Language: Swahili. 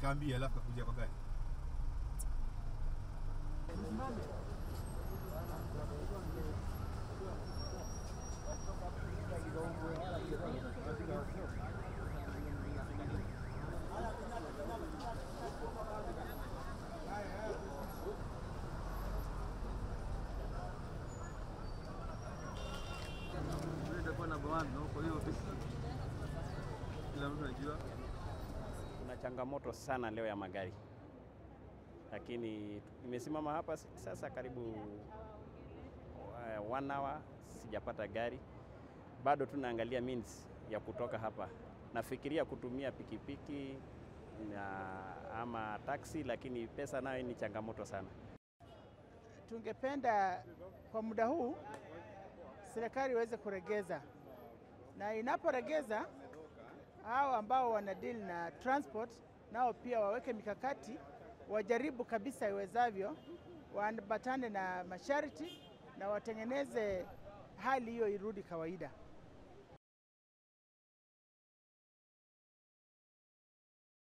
akaambia, alafu kakuja kwa gari. itakuwa namba one, no? Kwa hiyo kila mtu anajua Kuna changamoto sana leo ya magari, lakini nimesimama hapa sasa karibu uh, one hour sijapata gari. Bado tunaangalia means ya kutoka hapa. Nafikiria kutumia pikipiki na ama taksi, lakini pesa nayo ni changamoto sana. Tungependa kwa muda huu serikali iweze kuregeza, na inaporegeza hao ambao wana deal na transport nao pia waweke mikakati, wajaribu kabisa iwezavyo, waambatane na masharti na watengeneze hali hiyo irudi kawaida.